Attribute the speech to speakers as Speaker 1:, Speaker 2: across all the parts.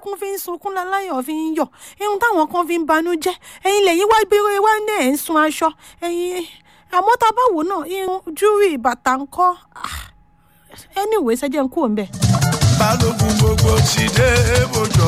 Speaker 1: tẹ́lẹ̀kùn fi ń sunkún láláyọ̀ fi ń yọ̀ irun táwọn kan fi ń banújẹ́ ẹ̀yin lẹ́yìn wá gbé wá ní ẹ̀ ń sun aṣọ ẹ̀yin àmọ́ tá a bá wò náà irun júwì bàtà ń kọ́ anyway ṣẹ́jẹ̀ ń kú òun bẹ̀.
Speaker 2: balógun gbogbo ti dé bòjò.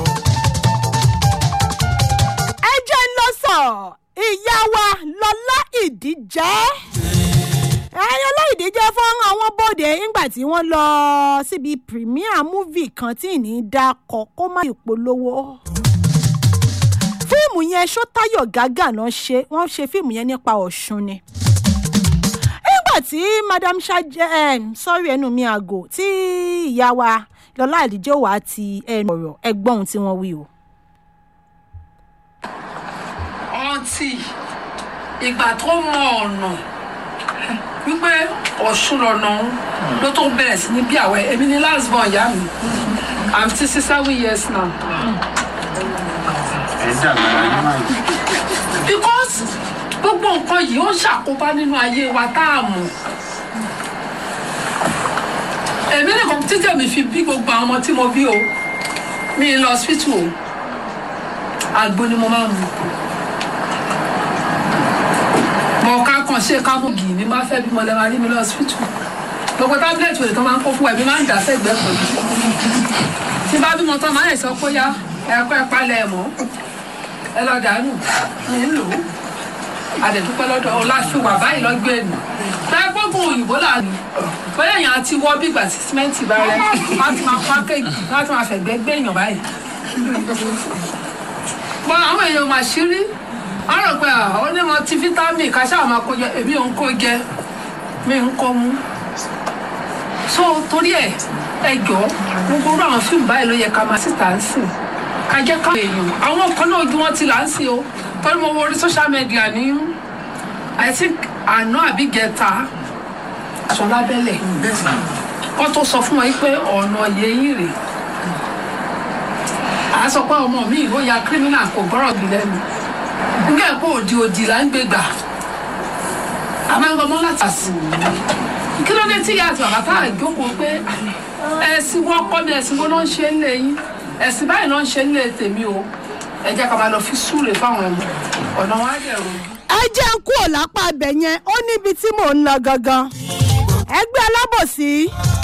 Speaker 1: ẹ jẹ́ ń lọ sọ ìyá wa lọ́lá ìdíjẹ́ ẹ̀yin ọláìdí jẹ́ fún àwọn bòde nígbà tí wọ́n lọ síbi premier movie kan tí ì ní dákọ̀ kó má ìpolówó fíìmù yẹn ṣótáyọ̀ gágà náà ṣe wọ́n ṣe fíìmù yẹn nípa ọ̀ṣun ni nígbà tí madam ṣáájẹ sọ́rí ẹnu mi àgò tí ìyá wa lọ́lá àdìjẹ́ wà á ti ẹnu ọ̀rọ̀ ẹgbọ́n ohun tí wọ́n wí o.
Speaker 3: ọtí ìgbà tó mọ ọ̀nà wípé ọ̀ṣun lọ́nà òun ló tó bẹ̀rẹ̀ sí ní bí àwẹ̀ èmi ní last born ìyá mi i'm sixty seven years now
Speaker 4: ẹ dàgbà láyé máa yìí.
Speaker 3: because gbogbo nǹkan yìí ó ń ṣàkóbá nínú ayé wa tá a mọ̀ èmi nìkan títẹ̀ mi fi bí gbogbo àwọn ọmọ tí mo bí o mi ì lọ hospital o àgbo ni mo máa ń mu mọ ká kàn ṣe ká mú gì ní má fẹ́ bímọ lẹ́ máa rí mi lọ hospital gbogbo tábìlẹ̀tì òde tó máa ń kó fún ẹ̀mí máa ń dà sẹ́gbẹ̀ẹ́ pẹ̀lú tí bá bímọ tán máa ń sọ pé yá ẹ̀kọ́ ẹ̀ palẹ̀ ẹ̀ mọ́ ẹ lọ dànù ní lò ó àdẹ̀dúpẹ́ lọ́dọ̀ ọláṣùwà báyìí lọ́gbẹ́ ẹ̀nù táìpọ́gùn òyìnbó là ní bóyá èèyàn àti wọ́ bí ìgbà tí símẹ́ǹtì bá rẹ láti máa pákéjì láti máa fẹ̀gbẹ́ gbé èèyàn báyìí. bọ́n àwọn èèyàn mà ṣírí wọ́n rò pé ó ní wọn ti fítámì ká ṣáà máa kó jẹ èmi ò ń kó jẹ mi ń kó mú. so torí ẹ ẹ jọ gbogbo orú àwọn fíìmù báyìí ló yẹ ká máa síta ń sìn ká jẹ́ ká èèyàn àwọn kan náà ojú wọn ti là ń sìn o torí mo wo orí social media ní i think àná àbí gẹta aṣọ lábẹ́lẹ̀ wọ́n tó sọ fún wọn pé ọ̀nà yẹ̀yìn rè à á sọ pé ọmọ mi ìwọ ya kírímínà kò gbọ́rọ̀ bí lẹ́nu nígbà pé òdì òdì là ń gbé gbà àmọ́ láti àsì kí ló dé tí ìyá àti bàbá tá à jókòó pé ẹ̀sìn wọn kọ́ mi ẹ̀sìn wọn ló ń ṣe ń lé yín ẹ̀sìn báyìí ló ń ṣe ń lé tèmi o ẹ jẹ́ ká máa lọ fi súre fáwọn ọmọ ọ̀nà wọn á dẹ̀ rojú
Speaker 1: ẹ jẹ́ ń kúrò lápá abẹ yẹn ó níbi tí mò ń lọ gangan ẹgbẹ́ alábòsí